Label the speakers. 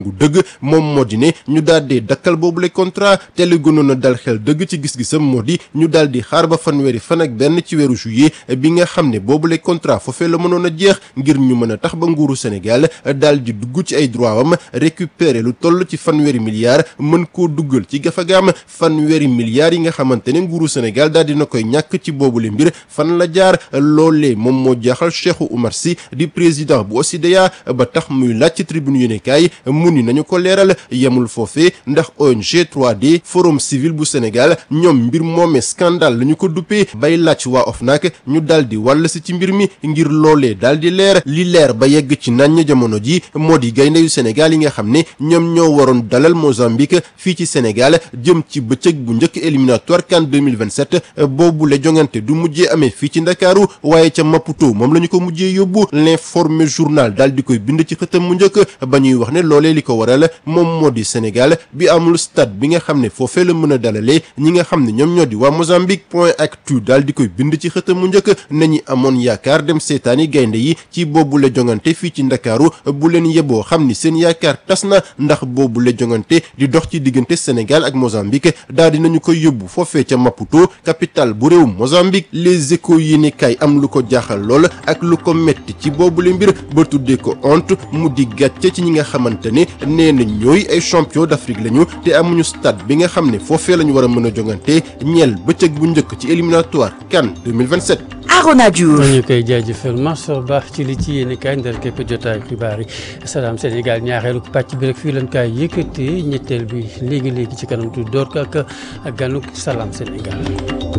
Speaker 1: gu dëgg moom moo di ne ñu daal di dakkal boobule contrat te li gënoon a dal xel dëgg ci gis-gisam moo di ñu daal di xaar ba fanweeri fan ak benn ci weeru juillet bi nga xam ne boobule contrat foofee la mënoon a jeex ngir ñu mën a tax ba nguuru Sénégal daal di dugg ci ay droit am récupérer lu toll ci fanweeri milliards mën koo duggal ci gafagaam fanweeri milliards yi nga xamante ne nguuru Sénégal daal dina koy ñàkk ci boobule mbir fan la jaar loolee moom moo jaaxal Cheikhou Oumar Sy di président bu OSIDEA ba tax muy laaj ci tribune yéenekaay mu ni nañu ko leeral yemul foofee ndax ONG 3D forum civil bu Sénégal ñoom mbir moomee scandale la ñu ko duppee bay laaj waa OFNAC ñu daal di wàll si ci mbir mi ngir loolee daal di leer li leer ba yegg ci nañ jamono ji moo di gaynde yu Sénégal yi nga xam ne ñoom ñoo waroon dalal Mozambique fii ci Sénégal jëm ci bëccëg bu njëkk éliminatoire CAN 2027 boobu la jongante du mujjee amee fii ci Ndakaaru waaye ca Maputo moom la ñu ko mujjee yóbbu l'informé journal daal di koy bind ci xëtam mu njëkk ba ñuy wax ne loolee li ko waral moom moo di Sénégal bi amul stade bi nga xam ne foofee la mën a dalalee ñi nga xam ne ñoom ñoo di waa Mozambique point actu daal di koy bind ci xëtam mu njëkk nañu amoon yaakaar dem seetaani gaynde yi ci boobu la jongante fii ci Ndakaaru bu leen yeboo xam ni seen yaakaar tas na ndax boobu la jongante di dox ci diggante Sénégal ak Mozambique daal di nañu koy yóbbu foofee ca Maputo capitale bu réew Mozambique les échos yi ni kay am lu ko jaaxal lool ak lu ko metti ci boobu la mbir ba tuddee ko honte mu di gàcce ci ñi nga xamante ne nee na ñooy ay champion d'Afrique lañu te amuñu stade bi nga xam ne foofee la ñu war a mën a jongante ñeel bëccëg bu njëkk ci éliminatoire CAN 2027.
Speaker 2: Arona Diouf
Speaker 3: ñu koy jaajëfal Mansour Ba ci li ci yéen kaay ndar képp jotaay xibaar yi Salam Sénégal ñaareelu pàcc bi rek fii lañ kaay yëkkatee ñetteel bi léegi léegi ci kanam tu door ko ak ganuk Salam Sénégal.